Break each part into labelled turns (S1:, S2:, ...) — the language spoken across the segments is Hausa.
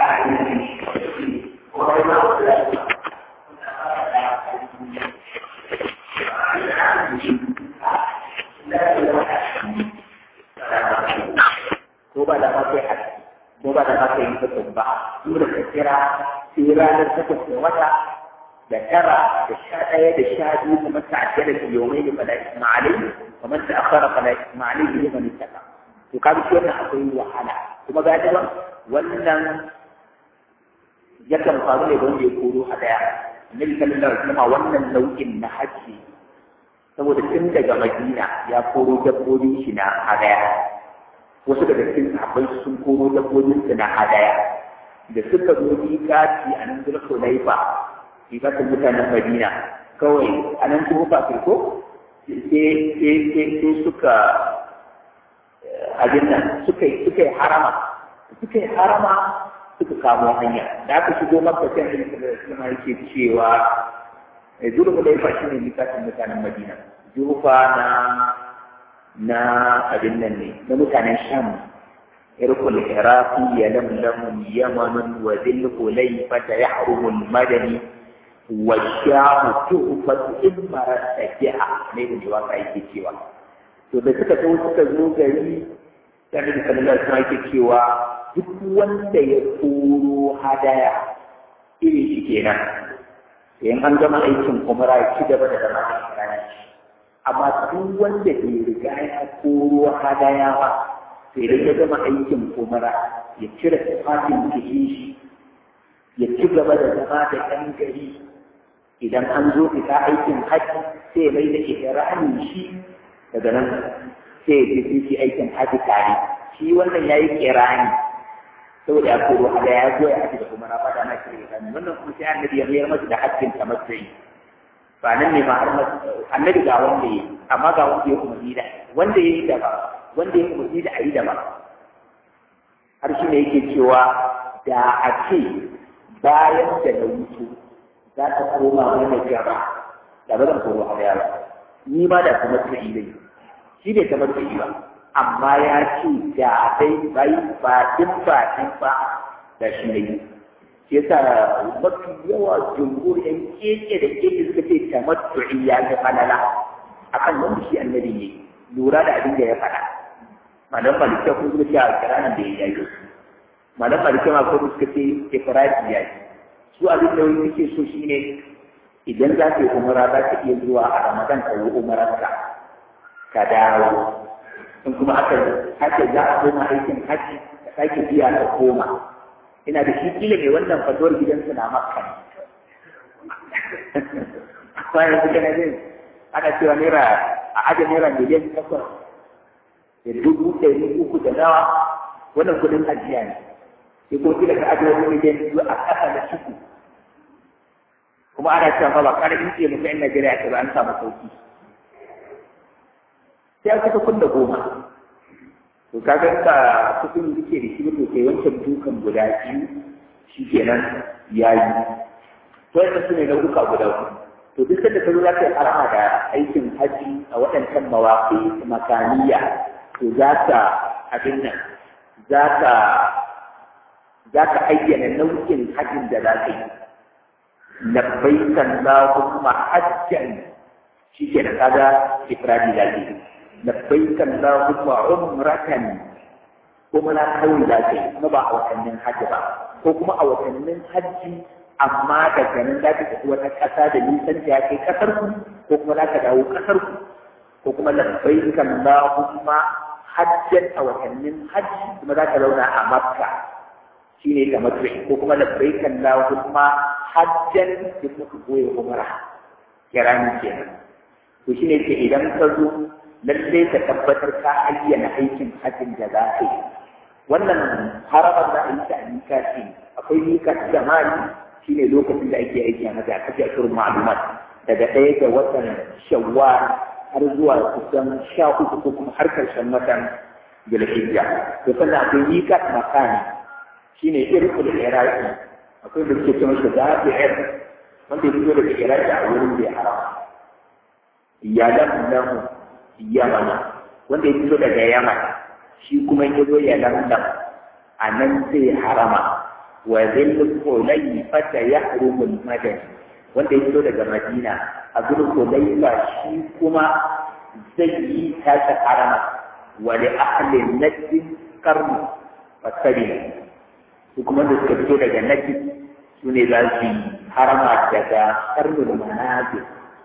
S1: ko ba da ma kai haske ko ba da ma kai mutum ba dole ka kira sai ranar takwas da wata da tara da sha ɗaya da sha biyu kamar ta ajiyar da yawai da fala ismailai kamar ta akwara fala ismailai da yaman istaka to ka bi wannan akwai wahala kuma ga da wannan yakan faru ne wanda ya koro a daya annabi sallallahu alaihi wasallam wannan nau'in na haji saboda tun daga madina ya koro dabbobin shi na hadaya wasu daga cikin sahabbai sun koro dabbobin su na hadaya da suka zo miƙati a nan zulku laifa miƙatin mutanen madina kawai a nan kuma ba ko sai suka abin nan suka yi harama suka yi harama suka kamo hanya da aka shigo makka sai annabi sallallahu alaihi wasallam yake cewa zulku laifa shine miƙatin mutanen madina jufa na na abin nan ne na mutanen sham irkul iraqi ya lamlamu yamanun wa dhil hulayfata yahrumu al-madani wa sham tu'fatu imara tajiha ne da waka yake cewa to da suka zo suka zo gari sai da sallallahu alaihi wasallam yake cewa duk wanda ya koro hadaya irin shi kenan sai an gama aikin umra ya ci gaba da zama a kirani amma duk wanda bai riga ya koro hadaya ba sai da ya gama aikin umara ya cire tufafin jikin shi ya ci gaba da zama da ɗan gari idan an zo fita aikin haji sai ya mai da ihrami shi daga nan sai ya je shi aikin haji tare shi wannan yayi kirani saboda ya koro hadaya ya zo ya haji da umara fada na shi wannan kuma sai annabi ya mayar masa da hajjin tamattu'i ba nan ne ma har annabi ga wanda yi amma ga wanda ya umarni da wanda ya yi da ba wanda ya umarni da a yi da ba har shi ne yake cewa da a ce bayan da na wuce za ta koma mana gaba da ba zan koro a ba ni ma da kuma ta yi dai shi ne kamar ta yi ba amma ya ce da dai bai ba din ba din ba da shi ne shi yasa mafi yawa jumhur yan keke da keke suka ce tamattu'i ya ga falala akan wanda shi annabi ne lura da abin da ya faɗa malam malikiya kuma suka ce a kiranan da ya yi malam malikiya ma kuma suka ce ifradi ya yi su abin da wani suke so shine idan za ka yi umara za ka iya zuwa a ramadan ka yi umararka ka dawo in kuma aka haka za a koma aikin hajji ka sake biya ka koma ina da shi kila mai wannan fatuwar gidansu na makka amma yanzu kana jin ana cewa naira a ajiye naira miliyan takwas da dubu ɗari uku da nawa wannan kudin ajiya ne sai ko kila ka ajiye wani miliyan biyu a ƙasa da shuku kuma ana cewa ba ƙarfin ce mutum 'yan Najeriya ta ba an samu sauki sai aka ta kunna goma to kaga ka kudin da ke da shi to kai wancan dukan guda biyu shi kenan ya yi to yadda su ne nau'uka guda uku to duk da ka zo za ka yi harama da aikin haji a waɗancan mawaƙi makaniya to za ka abin nan za ka za ka ayyana nau'in hajjin da za ka yi labbaikan lahumma hajjan shi ke da kaga ifradi da ke labbaikan lahumma umratan kuma na kawai za ka yi kuma ba a watannin hajji ba ko kuma a watannin hajji amma daga nan za ka tafi wata ƙasa da nisan da ya kai ƙasar ku ko kuma za ka dawo ƙasar ku ko kuma labbaikan lahumma hajjan a watannin hajji kuma za ka zauna a makka shine da matsayi ko kuma labbaikan lahumma hajjan da kuma goye umara kirani kenan to shine ce idan ka zo lallai ka tabbatar ka ayyana aikin hajjin da za ka yi wannan haramar da a yi ta a mikati akwai mikati da mali shine lokacin da ake aiki a maza kace a shirin ma'lumat daga ɗaya ga watan shawwal har zuwa kusan sha uku ko kuma har karshen watan zulhijja to sannan akwai mikat makani shine irkul iraki akwai da suke cewa shi zafi'ir wanda ya fito daga iraki a wurin da ya harama ya lamlamu yamana wanda ya fito daga yaman shi kuma ya zo ya lamlam a nan sai harama wa zil hulayfata yahrumu al-madani wanda ya fito daga Madina a gurin Hulayfa shi kuma zai yi tashi harama wa li ahli najd qarni fasari su kuma da suka fito daga najd su ne za su yi harama daga karnul manazil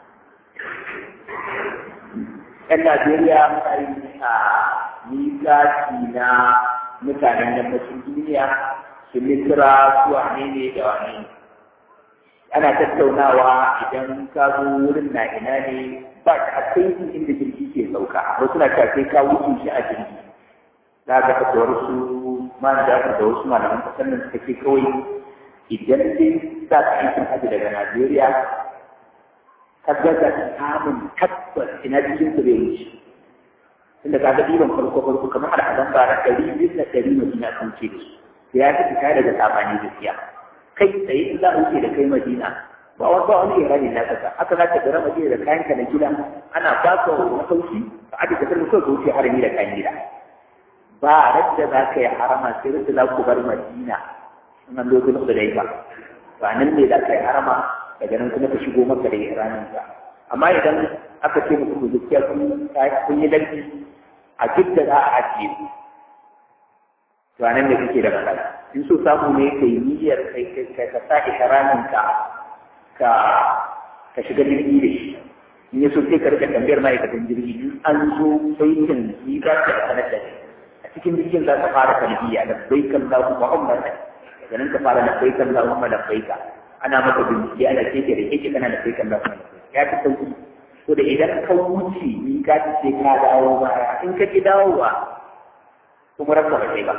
S1: ‘yan Najeriya muna yi a miƙaci na mutanen yammacin duniya su misira su wane ne da wane ne. Ana tattaunawa idan ka zo wurin na ina ne ba a kai su inda jirgi ke sauka, wasu na cewa sai ka wuce shi a jirgi. Za ka ga wasu man da da wasu malaman kasar nan suka ce kawai idan dai za ka aikin haji daga Najeriya ka gaza samun tabbas ina cikin su bai wuce inda ka ga ɗiban farko farko kamar al'adan bara ɗari biyu na ɗari madina sun ce da su da ya fi fita daga sabani gaskiya kai tsaye in za a wuce da kai madina ba wani ba wani irani na kasa haka za ka gara madina da kayanka na gida ana ba ka masauki ka aje ka karɓi kawai ka wuce harami da kayan gida ba radda za ka yi harama sai radda za ku bar madina in an lokacin da dai ba ba nan ne za ka yi harama daga nan kuma ka shigo maka da iranin ka amma idan aka ce muku ku gaskiya kun yi dalci a duk da za a ajiye ku to nan da kake da matsala in so samu ne ka yi niyyar kai ka ka sa iranin ka ka ka shiga jirgi da shi in ya so sai ka rika tambayar ma'aikatan jirgi in an zo baitin ni za ka sanar da shi a cikin jirgin za ka fara talbiya da baikan lahu muhammadan daga nan ka fara da baikan lahu labbaika ana maka bincike ana keke da keke kana da kai kan lafiya ya fi sauki to da idan ka wuce ni ka ci sai ka dawo baya in ka ki dawowa kuma rakka ba sai ba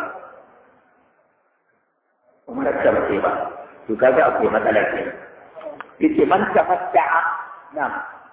S1: kuma rakka ba sai ba to kaga akwai matsala ke yace man tafatta'a na'am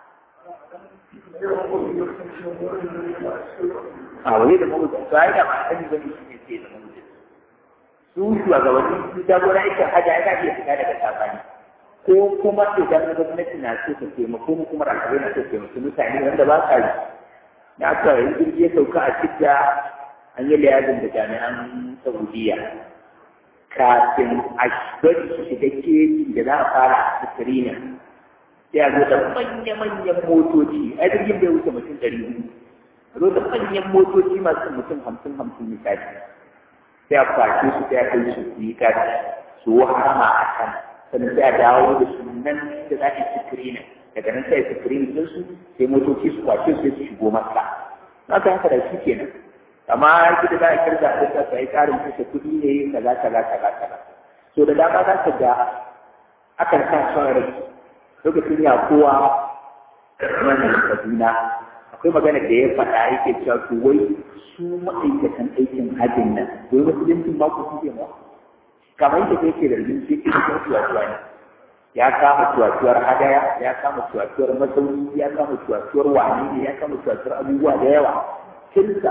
S1: a wani da mawuce to ai da ba sani bane shi ne sai da mawuce su shugabanni su jagora aikin hajji ai ka iya fita daga sabani ko kuma idan gwamnati na so ta taimako mu kuma rakabai na so taimako mutane wanda ba sa yi na aka yi jirgi ya sauka a cikin an yi liyazin da jami'an saudiya kafin a bari su shiga keji da za a fara a sirina sai a zo da manya-manyan motoci a jirgin bai wuce mutum ɗari biyu a zo da manyan motoci masu mutum hamsin hamsin misali sai a kwace su sai a kai su su yi kaci su harama a kan sannan sai a dawo da su nan da za a yi sikirina daga nan sai a sikirini din su sai motoci su kwace su sai su shigo masa na ka haka da shi kenan amma gida za a kirga a duka sai karin kashe kuɗi ne kaza kaza kaza kaza so da dama za ka ga akan sa son rai lokacin ya kowa wannan kaduna akwai magana da ya faɗa yake cewa to wai su ma'aikatan aikin hajjin nan wai musuluncin ba ku suke ma kamar yadda yake da rin shi cikin tuwatuwa ne ya kama tuwatuwar hadaya ya kama tuwatuwar masauni ya kama tuwatuwar wani ne ya kama tuwatuwar abubuwa da yawa kirista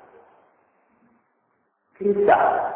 S1: kirista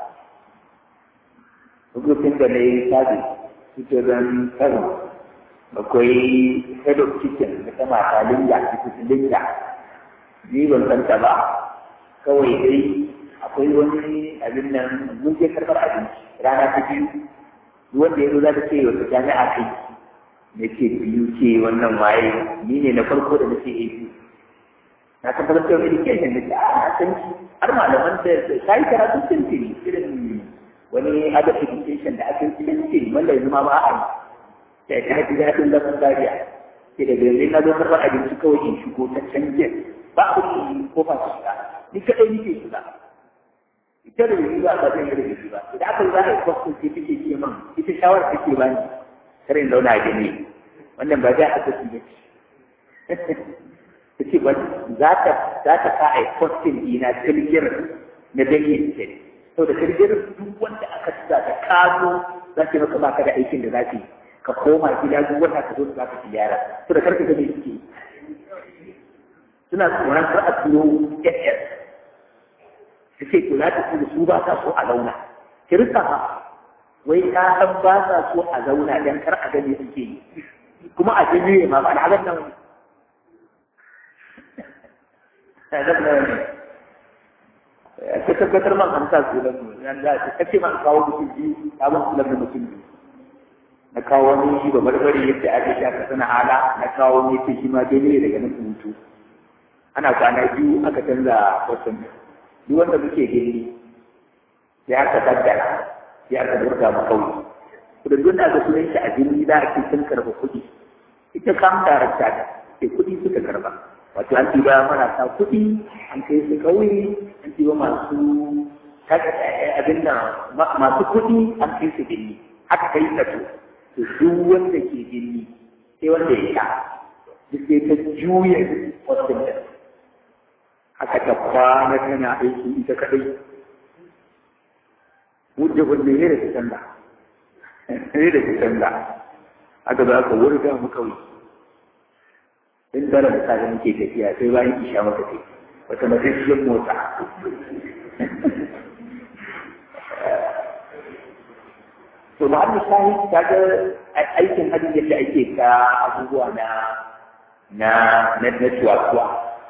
S1: lokacin da na yi sabi suke zan kano akwai head of kitchen da ta mata linda ita linda ni ban san ta ba kawai dai akwai wani abin nan mun je karɓar abinci rana ta biyu wanda ya zo za ta ce wata jami'a kai na ce biyu ce wannan waye ni ne na farko da nake yi na tabbatar da education da ke a san shi har malaman da ta yi karatu tuntuni irin wani other education da aka yi tuntuni wanda yanzu ma ba a yi da ta ji daɗin zaman zariya ke da yanzu na zo karɓar abinci kawai in shigo ta canjin ba a wuce kofa su shiga ni kaɗai nike shiga ita da yanzu ba zan yi rubutu ba idan aka za a yi kwastin sai take ce min ita shawarar take bani kar in zauna a gani wannan ba za a tafi ba ta ce ba za ta za ta sa a yi kwastin dina kirgir na danye ce sau da kirgir duk wanda aka tuza da kazo za ta maka baka da aikin da za ta yi ka koma gida duk wata ka zo da za ka ziyara sau da karka ga me suke suna tsoron kar a turo ss ta ce to za ta kuma su ba ta so a zauna kirista ba wai ta san ba sa so a zauna dan kar a gani suke yi kuma a jini ma ba da halar nan ka tabbatar man an sa sunan mu yan da ka ce man kawo mutum biyu ka ban sunan da mutum biyu na kawo wani shi ba barbare yadda ake sha ka sana hala na kawo ne ce shi ma dai ne daga nan hutu ana kwana biyu aka canza wasan duk wanda muke gani sai aka tattara sai aka burga mu kauye kudin da aka sunan shi a jini za a ce sun karɓa kuɗi ita kam darakta ta sai kuɗi suka karɓa wato an tiba marasa kuɗi an kai su ƙauye an tiba masu abin da masu kuɗi an kai su gini aka kai tsato to duk wanda ke gini sai wanda ya sha duk sai ta juya wasu da aka ta kwana tana aiki ita kaɗai wujja wanda ya da su canza ya da su canza aka za ka wurga mu kawai in dara da sa muke tafiya sai bayan isha maka kai wata matashiyar motsa to ma Allah shahi ta ga aikin hajji yadda ake ka abubuwa na na na na tuwa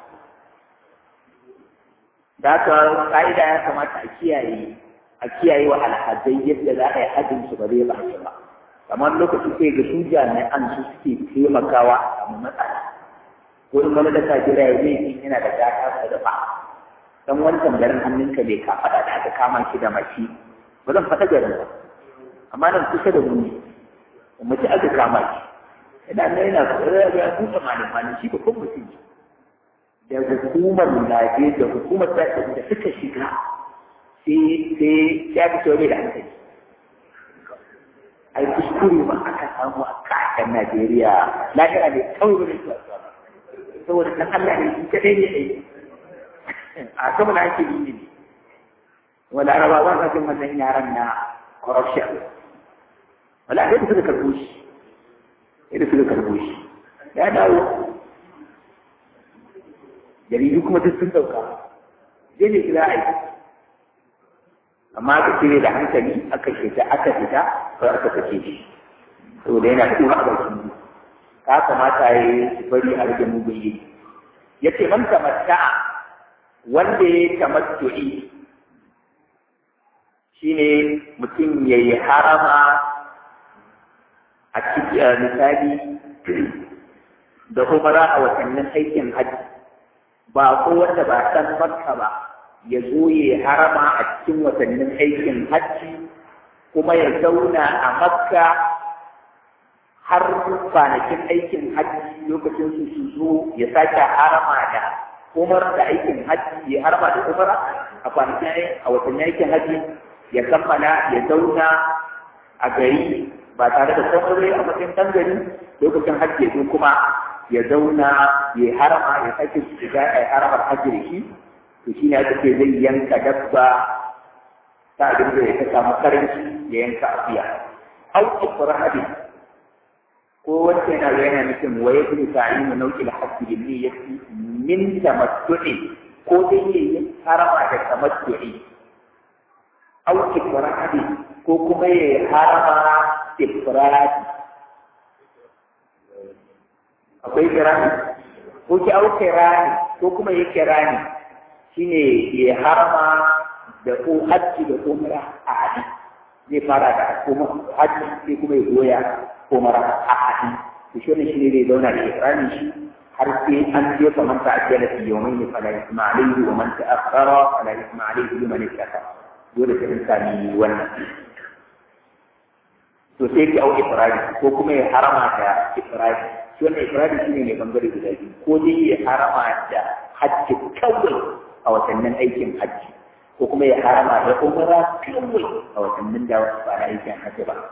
S1: da haka ka'ida ya kamata a kiyaye a kiyaye wa alhazai yadda za a yi hajjin su ba zai ba ba kamar lokaci sai ga su jami'an su suke taimakawa a samu matsala ko in wani da ka jira ya zai yana da gata sa da ba dan wancan garin hannunka bai ka faɗa da aka kama shi da mace ba zan faɗa garin ba amma nan kusa da mu ne mace aka kama shi ina nan yana ya buɗe malamalin shi ba kuma mutum da hukumar Najeriya da hukumar da suka shiga sai sai ya fi sauye da hankali ai kuskure ba aka samu a kasar Najeriya lahira ne kawai ba zai saboda dan Allah ne shi kadai ne ai a sama na ake yi ne wala araba ba ka jin wannan yaran na corruption wala sai suka karbo shi sai suka karbo shi ya dawo jaridu kuma duk sun dauka zai ne kira aiki amma aka cire da hankali aka shiga aka fita ko aka kace shi saboda yana tura a bakin ka kamata ya yi bari a rage mugun yi ya ce man tamatta wanda ya tamattu'i shine mutum ya yi harama a cikin misali da umara a watannin aikin hajji ba ko wanda ba san makka ba ya zo ya harama a cikin watannin aikin hajji kuma ya zauna a makka har kwanakin aikin hajji lokacin su su zo ya sake harama da umar da aikin hajji ya harama da umara a kwanakin a watannin aikin hajji ya kammala ya zauna a gari ba tare da komai a matsayin ɗan gari lokacin hajji ya kuma ya zauna ya harama ya sake shiga a haramar hajji da shi to shi ne aka ce zai yanka dabba ta abin da ya samu karanci ya yanka akuya au ibrahim ko wacce yana yana nufin wa yake ta'inu nau'il hajji bil niyyati min tamattu'i ko dai ya harama da tamattu'i au ibrahim ko kuma ya harama ibrahim akwai kirani ko ki au kirani ko kuma ya kirani shine ya harama da ko hajji da umra a hadi zai fara da kuma hajji sai kuma ya goya umra a hadi to shi ne shine zai zauna da ikramin shi har sai an je fa man ta'ajjala fi yawmayn fala isma alayhi wa man ta'akhkhara fala isma alayhi liman ittaqa dole sai sami wannan to sai ki au ifradi ko kuma ya harama da ifradi shi wannan ifradi shine ne bangare guda biyu ko dai ya harama da hajji kawai a watannin aikin hajji ko kuma ya harama da umara kawai a watannin da ba na aikin hajji ba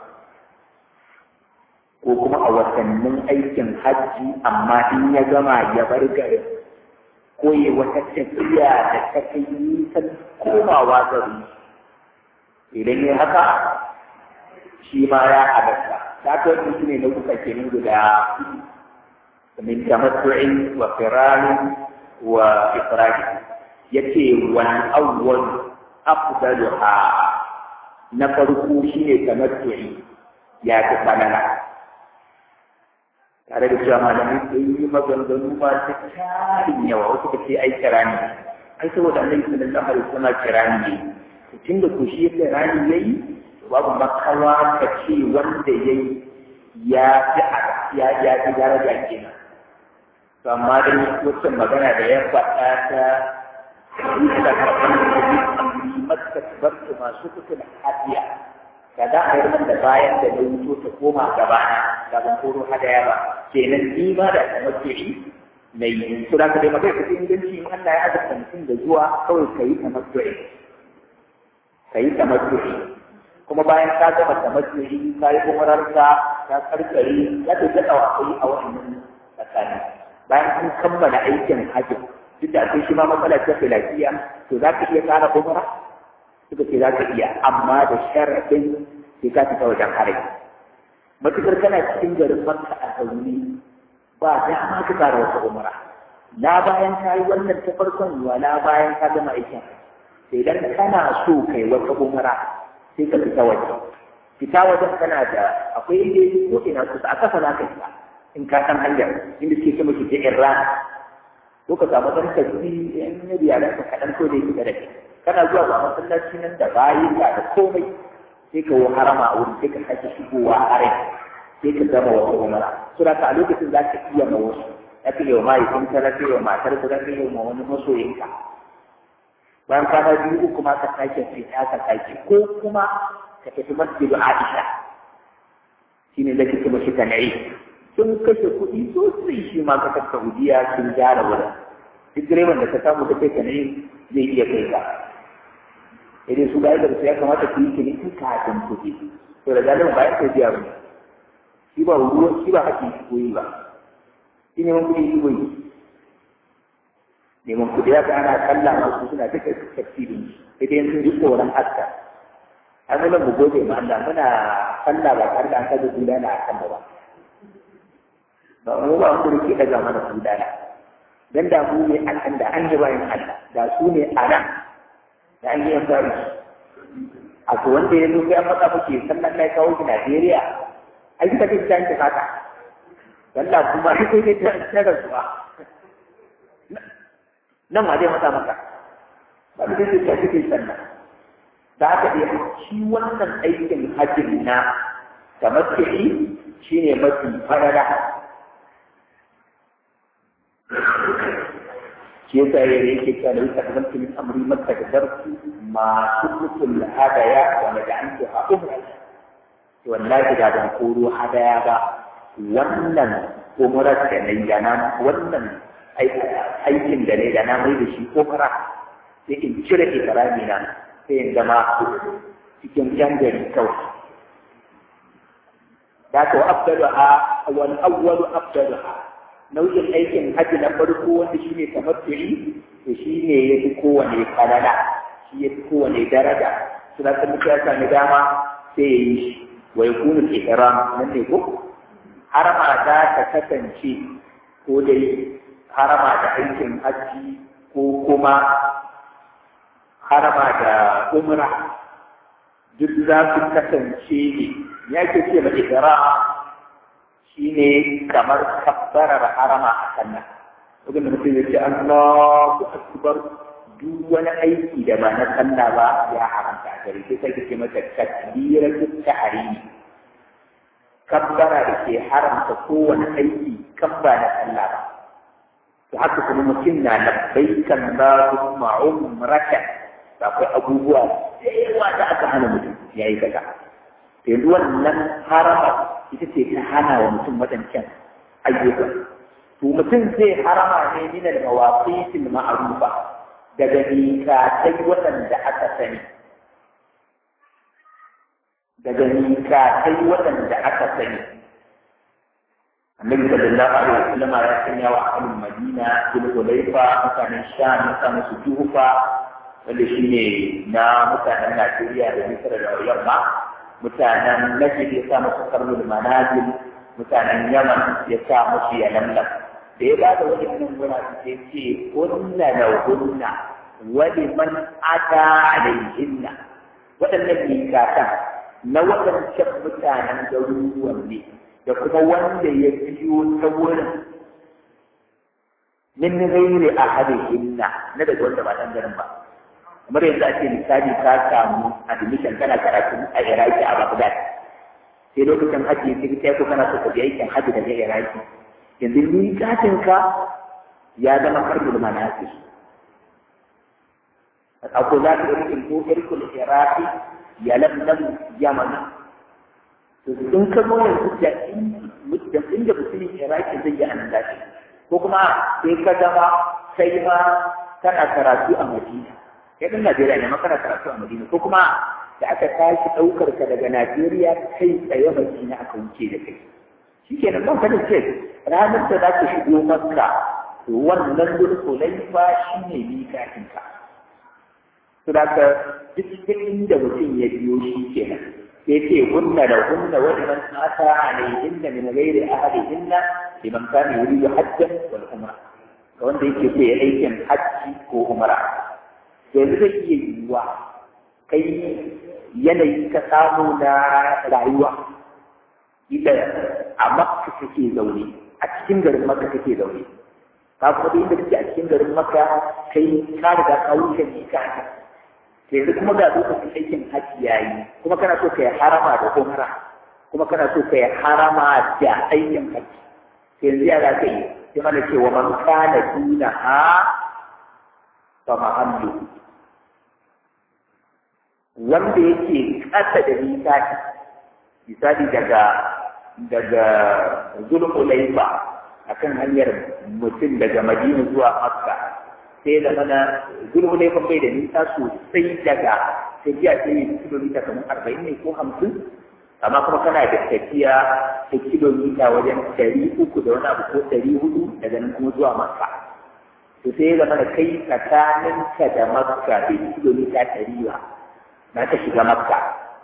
S1: ko kuma a watannin aikin hajji amma in ya gama ya bar garin ko ya wata tafiya da ta kai nisan komawa gari idan ya haka shi ma ya halatta ta kai mutum ne na kuka kenan guda min tamattu'in wa firanin wa ifradin yace wal awwal afdaluha na farko shine tamattu'i ya fi falala tare da cewa malamai sun yi maganganu masu tarin yawa wasu ka ce ai kira ne ai saboda annabi sallallahu alaihi wasallam kirani ne tun da ku shi kirani yayi babu makawa ka ce wanda yayi ya fi ya ya fi daraja kenan to amma dai wacce magana da ya faɗa ta da karɓar da makasbartu masu kusa da hadiya kada a yi da bayan da na wuto ta koma gabana da ban koro hadaya ba kenan ni ma da tamattu'i na yi to da ka dai magana ta inganci in Allah ya azurta mutum da zuwa kawai ka yi tamattu'i ka yi tamattu'i kuma bayan ka gama tamattu'i ka yi umararka ka karkare ya ta jaɗa wa a wannan tsakani bayan kun kammala aikin hajji duk da akwai shi ma matsala ta lafiya to za ka iya ƙara umara suka ce za ka iya amma da sharaɗin sai ka fita wajen harai matukar kana cikin garin makka a zaune ba dama ka ƙara wata umara na bayan ka yi wannan ta farkon wala bayan ka gama aikin sai idan kana so kai wata umara sai ka fita waje fita wajen kana da akwai inda ko ina kusa a kasa za ka fita in ka san hanyar inda suke ce miki ta rana ko ka samu ɗan tafi in na biya da ka kaɗan ko da yake da kai kana zuwa ga masallaci nan da bayi ka da komai sai ka wo harama a wurin sai ka sake shigowa a rai sai ka gama wata umara so da ka a lokacin za ka iya ma wasu ya fi yau mahaifin ka za ka yi wa matar ka za ka yi wa wani masoyinka bayan kwana biyu uku ma ka sake fita ka sake ko kuma ka tafi masjidu Aisha shine da kike mashi tanayi sun kashe kuɗi sosai shi ma kasar Saudiya sun gyara wurin duk direban da ka samu da kai tanayi zai iya kai ka idan su bayar da su ya kamata ku yi ciniki kafin kuɗi to da galibin bayan kai biya bane shi ba ruwa shi ba haƙi koyi ba shi neman kuɗi shi koyi neman kuɗi ya ga ana kalla masu suna duka tafsirin idan sun ji tsoron haska an zama mu gode ma Allah muna sallah ba tare da an kaga gudana a kan ba ba mu ba mu ke daga mana gudana dan da mu ne a kan da an yi bayan Allah da su ne a nan da an yi fari a to wanda ya zo sai an faɗa muke sannan na kawo ki Najeriya ai kita ce ta yanke haka Allah kuma sai sai ta tsara suwa nan ma zai mata maka ba da zai ta ce sannan da haka dai shi wannan aikin hajjin na tamattu'i shine mafi farara shi yasa ya yake cewa da wuta kamar min amri makka da darsu masu mutul hadaya wa maja'antu a umra to wallahi da ban koro hadaya ba wannan umrar da nayi da na wannan aikin da ne da na mai da shi umra sai in cire ikrami na sai in zama cikin yan gari kawai da ka afdalu a wal awwalu afdalu nau'in aikin haji na farko wanda shine tamattu'i to shine yafi kowane falala shi yafi kowane daraja suna ta mutu ya sami dama sai ya yi shi wa yakunu ihram nan ne ko harama za ta kasance ko dai harama da aikin haji ko kuma harama da umra duk za su kasance ne ya ke ce mai ikra shi ne kamar kabbarar harama a kanna wajen da mutum ya ce Allahu akbar duk wani aiki da ba na sallah ba ya haramta a gare sai sai ce mata takbiratu tahrimi kabbara da ke haramta kowane aiki kan ba na sallah ba to haka kuma mutum na labbaikan Allahumma umratan akwai abubuwa da yawa da aka hana mutum ya yi kaza to yanzu wannan harama ita ce ta hana wa mutum waɗancan ayyuka to mutum zai harama ne min al-mawaqitil ma'rufa daga mikatai waɗanda aka sani daga mikatai waɗanda aka sani annabi sallallahu alaihi wasallam ya sanya wa ahlul madina bil hulaifa mutanen sham mutanen su juhufa wanda shi ne na mutanen Najeriya da Misra da yamma mutanen Najd ya sa musu karnul manazil mutanen Yaman ya sa musu yalamlam da ya bada wani nan gura su ce ce kunna la kunna wa liman ata alaihinna waɗannan mikatan na waɗancan mutanen garuruwan ne da kuma wanda ya biyo ta wurin min ghairi ahadihinna na daga wanda ba dan garin ba kamar yanzu ake misali ka samu admission kana karatu a Iraki a Baghdad sai lokacin haji sai kai ko kana so ka je aikin haji daga Iraki yanzu ni katin ka ya zama karbul manasik akwai za ka irin ko irkul Iraki ya lamlam Yaman to in ka zo yanzu da inda mutumin Iraki zai yi anan dace ko kuma sai ka zama kai ma kana karatu a Madina kai ɗan Najeriya ne ma kana karatu a Madina ko kuma da aka tashi ɗaukar ka daga Najeriya kai tsaye Madina aka wuce da kai shi ke nan ka da ce ranar da za ka shigo Makka to wannan dulkulai ba shi ne mikatin ka to da ka duk inda mutum ya biyo shi ke nan sai ce hunna da hunna wa liman ata alayhinna min ghairi ahadihinna liman kana yuridu hajjan wal umra ga wanda yake so ya aikin hajji ko umra yanzu zai iya yiwuwa kai yanayi ka samu na rayuwa ila a makka kake zaune a cikin garin makka kake zaune ka kuma da inda kake a cikin garin makka kai ka riga ka wuce ne ka yanzu kuma ga lokacin aikin hajji yayi kuma kana so ka yi harama da umra kuma kana so ka yi harama da aikin hajji yanzu ya za ka yi sai mana cewa man kana duna ha fa mahallu wanda yake ƙasa da misali misali daga daga zulhulaifa akan hanyar mutum daga madina zuwa makka sai da mana zulhulaifa bai da nisa sosai daga tafiya sai yi kilomita kamar arba'in ne ko hamsin amma kuma kana da tafiya ta kilomita wajen ɗari uku da wani abu ko ɗari hudu daga nan kuma zuwa makka to sai da mana kai tsakaninka da makka bai kilomita ɗari ba na ta shiga makka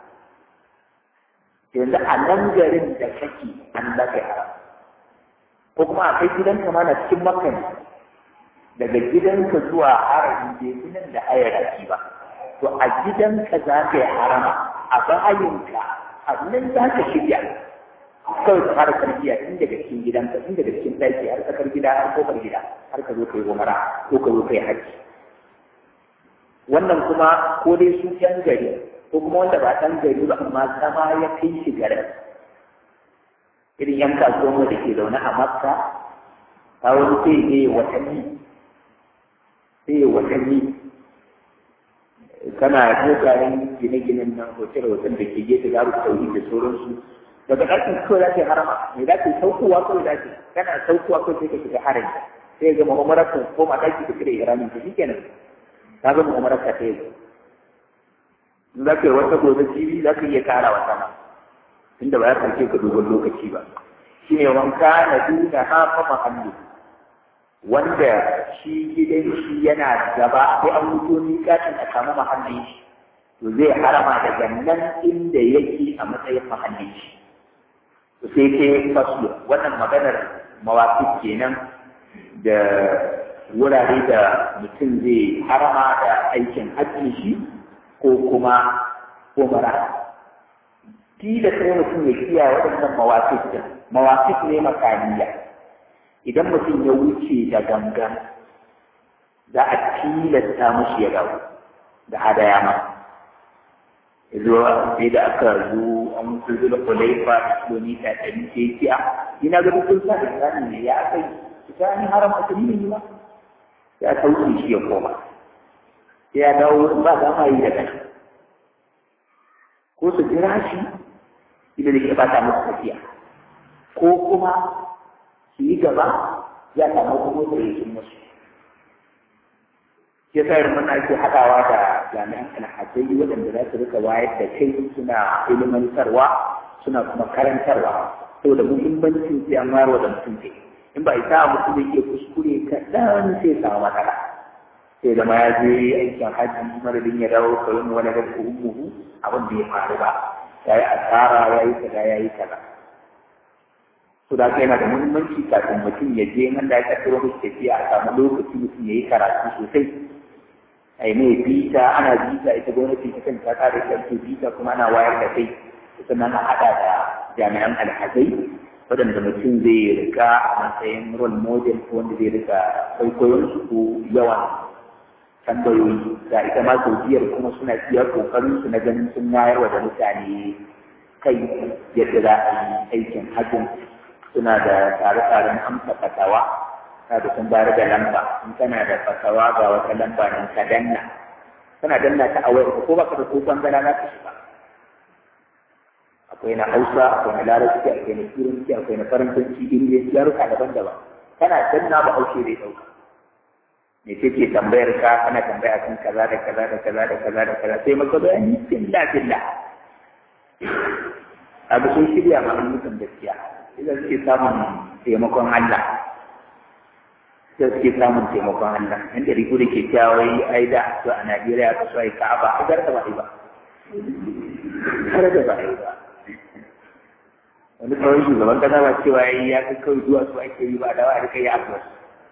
S1: yanzu a nan garin da kake an lafi haram ko kuma a kai gidanka ma na cikin makka ne daga gidanka zuwa haramin bai fi nan da hayaraki ba to a gidanka za ka yi harama a bayinka a nan za ka shirya kawai ka fara tarbiyya tun daga cikin gidanka tun daga cikin ɗaki har tsakar gida har kofar gida har ka zo ka yi umara ko ka zo ka yi hajji wannan kuma ko dai su yan gari ko kuma wanda ba ɗan gari ba amma zama ya kai shi garin irin yan kasuwan da ke zaune a makka ta wani sai ne watanni sai watanni kana dogayen gine-ginen nan hotel-hotel da ke gefe garu tauri da sauransu daga ɗakin kawai za ka yi harama me za ka yi saukowa kawai za ka kana saukowa kawai sai ka shiga harin sai ga mu'amalar ka ko ma ɗaki ka kira iramin ka shikenan ka ga mu'amalar ka ta yi in za ka yi wata gobe jibi za ka iya kara wata ma tunda ba ya ɗauke ka dogon lokaci ba shi ne wanka na duna hafa mahallu wanda shi gidan shi yana gaba sai an wuto ni katin a samu mahallin shi to zai harama daga nan inda yake a matsayin mahallin shi to sai ke faslu wannan maganar mawaƙi kenan da wurare da mutum zai harama da aikin hajji shi ko kuma umara kila sai mutum ya kiyaye waɗannan mawaƙi din mawaƙi ne makaniya idan mutum ya wuce da gangan za a tilasta mushi ya dawo da hadaya ma zuwa sai da aka zo an mutu zuwa kulaifa da kilomita ɗari sai ce a ina ga dukkan sa da tsani ne ya aka yi ita ni haram a tuni ne ba ya sauke shi ya koma sai ya dawo ba za ma yi daga nan ko su jira shi ina da ke bata musu tafiya ko kuma su yi gaba ya samu kuma da yake musu shi yasa irin wannan ake haɗawa da jami'an alhazai waɗanda za su rika wayar da kai suna ilimantarwa suna kuma karantarwa saboda muhimmancin sai an wayarwa da mutum kai in ba isa mutum da ke kuskure kaɗan sai samu matsala sai da ma ya je aikin hajji madadin ya dawo kawai wani da ummuhu abin da ya faru ba ya yi asara ya yi kaza ya yi kaza to da haka yana da muhimmanci kafin mutum ya je nan da ya kaddaro musu tafiya a samu lokaci mutum ya yi karatu sosai a yi mai bita ana bita ita gwamnati ta kanta ta da ita bita kuma ana wayar da kai sannan a haɗa da jami'an alhazai waɗanda mutum zai rika a matsayin role model ko wanda zai rika kwaikwayon su ko yawan tambayoyi ga ita ma saudiyar kuma suna iya kokarin su na ganin sun wayarwa da mutane kai yadda za a yi aikin hajjin suna da tsare-tsaren amsa fatawa na da sun bayar da lamba in kana da fatawa ga wata lamba nan ka danna kana danna ta a wayar ko baka da ko bangala na ka shiga akwai na hausa akwai na larabci akwai na turanci akwai na faransanci ingilishi yaruka daban-daban kana danna ba haushe zai ɗauka me kake tambayar ka kana tambaya kan kaza da kaza da kaza da kaza da kaza sai maka bayani billah billah abu sun shirya ma ayyukan gaskiya idan suke samun taimakon Allah sai suke samun taimakon Allah inda riku da ke cewa wai ai da to a Najeriya ka so ai Ka'aba a garda ba ai ba har da ba ai ba wani kawai shugaban kasa ba cewa yayi ya kai kawai zuwa su ake yi ba da wa da kai ya abuwa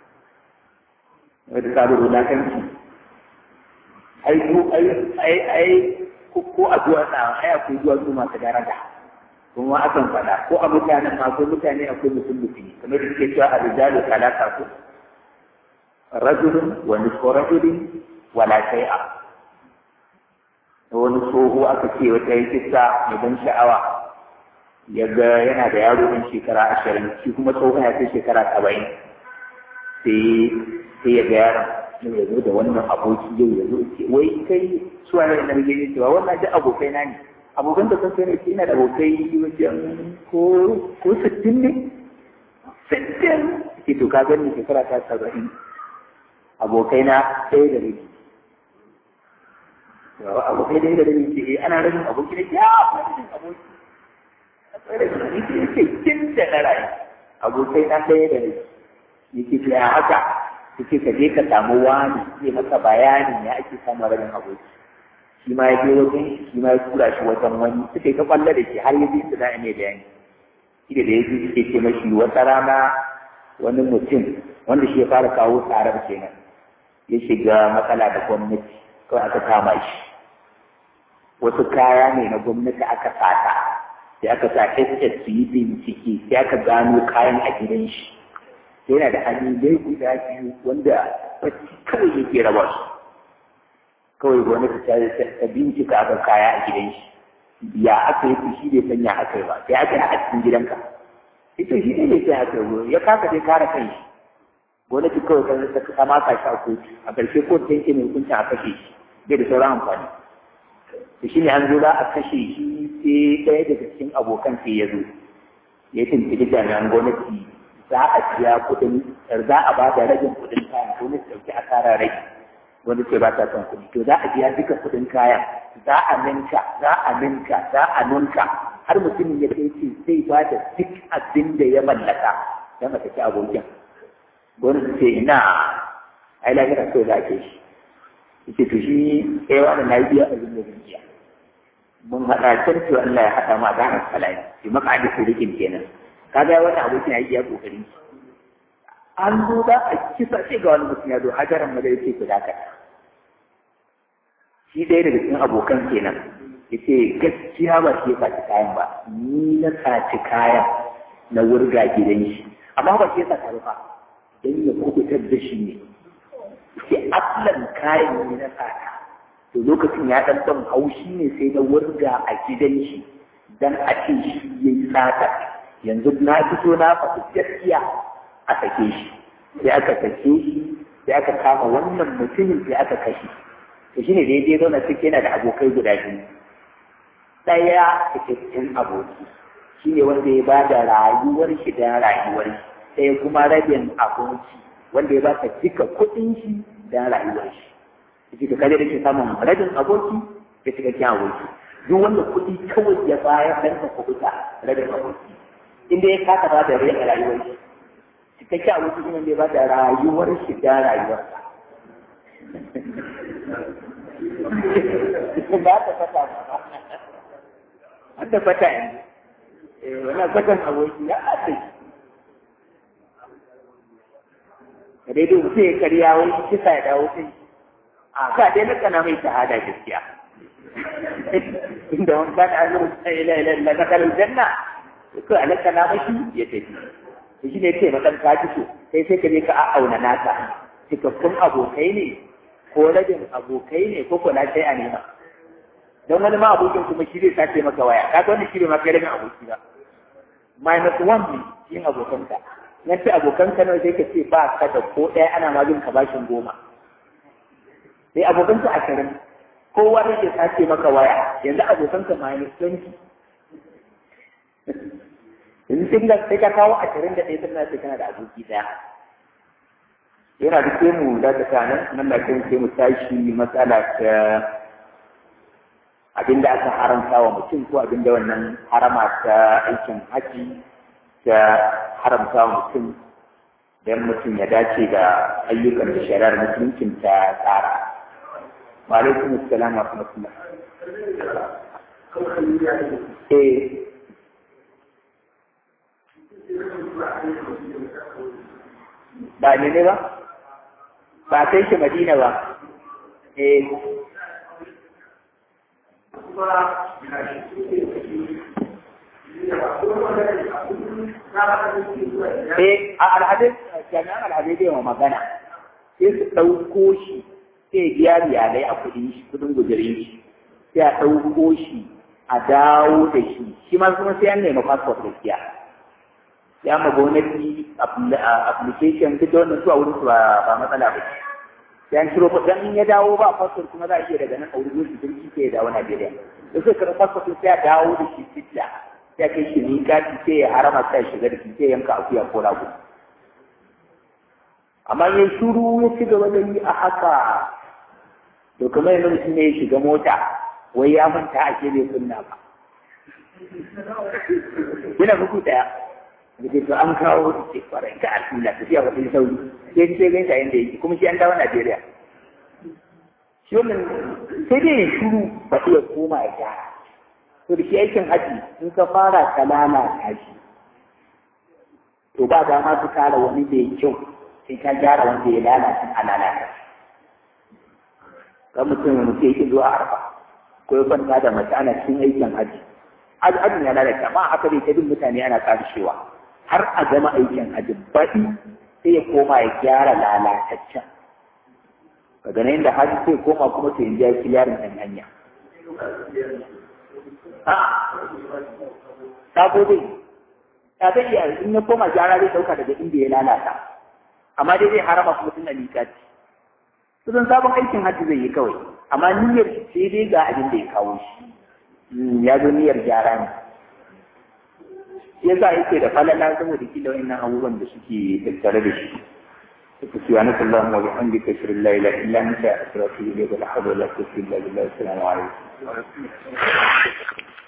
S1: wata sabon wulakanci ai ko ai ai ai ko a zuwa na ai akwai zuwa su masu daraja kuma akan faɗa ko a mutanen ma akwai mutane akwai mutum mutumi kamar da suke cewa a rijalu talata ko rajulun wa nisfu rajulin wala shay'a wani tsoho aka ce wata yi kissa mai ban sha'awa ya ga yana da yaro ɗan shekara ashirin shi kuma tsohon ya kai shekara saba'in sai sai ya ga yaron yau ya zo da wannan aboki yau ya zo ce wai kai suwa ne na rage cewa wannan duk abokai na ne abokan da sun ne ina da abokai wajen ko ko sittin ne sittin ke to ka gani shekara ta saba'in abokai na ɗaya da rabi abokai ɗaya da rabi ce ana rabin aboki ne ya rabin aboki akwai rabin aboki ne ce kin da na rayu abokai na ɗaya da rabi yake ce ya haka yake ka je ka samu wani zai maka bayanin ya ake samun rabin aboki shi ma ya je wajen shi shi ma ya tura shi wajen wani suka yi ta kwallo da shi har ya je su da mai bayani shi da ya ji suke ce mashi wata rana wani mutum wanda shi ya fara kawo tsarar kenan ya shiga matsala da gwamnati kawai aka kama shi wasu kaya ne na gwamnati aka sata sai aka sa SS su yi bincike sai aka gano kayan a gidan shi yana da hanyoyi guda biyu wanda bacci kawai yake raba su kawai gwamnati ta ta bincika aka kaya a gidan shi ya aka yi shi bai san ya aka yi ba sai aka yi a cikin gidanka ita shi ne sai aka yi ya kasa dai kare kan shi gwamnati kawai ta ta maka shi a kotu a ƙarshe kotu ta yanke mai hukuncin a kashe shi bai da sauran amfani da shi ne an zo za a kashe shi sai ɗaya daga cikin abokan sai ya zo ya tuntuɓi jami'an gwamnati za a biya kuɗin za a ba da ragin kuɗin kayan gwamnati ɗauki asara rage wanda ce ba ta son kuɗi to za a biya duka kuɗin kayan za a ninka za a ninka za a ninka har mutumin ya kai ce zai ba da duk abin da ya mallaka don a tafi abokin gwamnati ce ina ai lafiya kawai za a ke shi yace to shi eh wani na biya abin da zan biya mun haɗa can to Allah ya haɗa mu a ganin salami shi maka da surikin kenan kaga wani abokin ya yi iya kokarin an zo za a kisa sai ga wani mutum ya zo hajaran ma zai ce ku dakata shi ɗaya daga cikin abokan kenan ya ce gaskiya ba shi ya saci kayan ba ni na saci kayan na wurga gidan shi amma ba shi ya sata ba don ya kubutar da shi ne sai aslan kayan ne na sata to lokacin ya ɗan ɗan haushi ne sai na wurga a gidan shi dan a ce shi ya yi sata yanzu na fito na faɗi gaskiya a sake shi sai aka sake shi sai aka kama wannan mutumin sai aka kashe to shine da yaje zauna cikin yana da abokai guda biyu ɗaya cikakken aboki shine wanda ya ba da rayuwar shi da rayuwar shi ɗaya kuma rabin abinci wanda ya ba ka duka kuɗin shi da rayuwar shi shi ka kaje da ke samun rabin aboki da cikakken aboki duk wanda kuɗi kawai ya bayar dan ka kuɓuta rabin aboki inda ya kasa ba da rai a rayuwar shi cikakken aboki shi ne ba da rayuwar shi da rayuwar ba ta fata ba an da fata yanzu wani fatan aboki ya ake da daidai mutum ya karya wani kisa ya dawo kai a ka dai na kana mai shahada gaskiya inda wani kana azumin sai ila ila ila na kalin janna ko alaka na mashi ya tafi to shi ne ce matsan ka ji so sai sai ka je ka auna naka cikakkun abokai ne ko rabin abokai ne ko kula sai a nema don wani ma abokin kuma shi zai sace maka waya ka ga wani shi ne ma kai rabin aboki ba minus one ne yin abokanka nan ce abokanka nawa sai ka ce ba ka da ko ɗaya ana ma bin ka bashin goma sai abokanka ashirin kowa ne ke sace maka waya yanzu abokanka minus twenty yanzu sai ka sai ka kawo ashirin da ɗaya sannan sai kana da aboki ɗaya yana da sai mu da ta nan nan da kan sai mu tashi matsala ta abinda aka haramta wa mutum ko abinda wannan harama ta aikin haji ta haramta wa mutum don mutum ya dace da ayyukan da shari'ar musuluncin ta tsara. Wa alaikum assalam wa rahmatullah. Eh. Ba ne ne ba? Ba kai shi Madina ba. Eh. Eh, a alhadis, jami'an alhadis yawa magana, sai su ɗauko shi, sai biya riyalai a kuɗin shi, kuɗin gujirin shi, sai a ɗauko shi, a dawo da shi, shi ma kuma sai an nema passport gaskiya. Ya ma gwamnati application duk da wannan su a wurin su ba matsala ba. Sai an ciro dan in ya dawo ba passport kuma za a iya daga nan a wurin su jirgi sai ya dawo Najeriya. Da sai karɓi passport sai a dawo da shi Sitla. sai kai shi miƙati sai ya harama sai shiga da shi sai yanka akuya ko rago amma ya shuru ya ci gaba da yi a haka to kamar yanzu mutum ne ya shiga mota wai ya manta a ke bai kunna ba yana buku daya da ke an kawo da ke kwarai ka alhamdulillah tafiya ba sai sauri sai sai gaisa yanda yake kuma shi an dawo Najeriya shi wannan sai dai ya shuru ba iya koma ya gyara to da shi aikin haji in ka fara ka lalata shi to ba da ma su kara wani da ya kyau sai ka gyara wanda ya lalata a lalata kan mutum mutum yake zuwa arfa ko ya kwanta da mace ana cikin aikin haji ajin ya lalata amma haka dai ta bin mutane ana karshewa har a gama aikin haji baɗi sai ya koma ya gyara lalataccen daga nan da haji sai koma kuma sai ya ji yarin ɗan hanya sabo dai ta zai iya in ya koma gyara zai dauka daga inda ya lalata amma dai zai harama kuma tun miƙati kusan sabon aikin hajji zai yi kawai amma niyyar sai dai ga abin da ya kawo shi ya zo niyyar gyara ne shi yasa yake da falala saboda kila wa'annan abubuwan da suke tattare da shi سبحانك اللهم وبحمدك اشهد ان لا اله الا انت استغفرك واتوب اليك ولا حول ولا قوه الا بالله السلام عليكم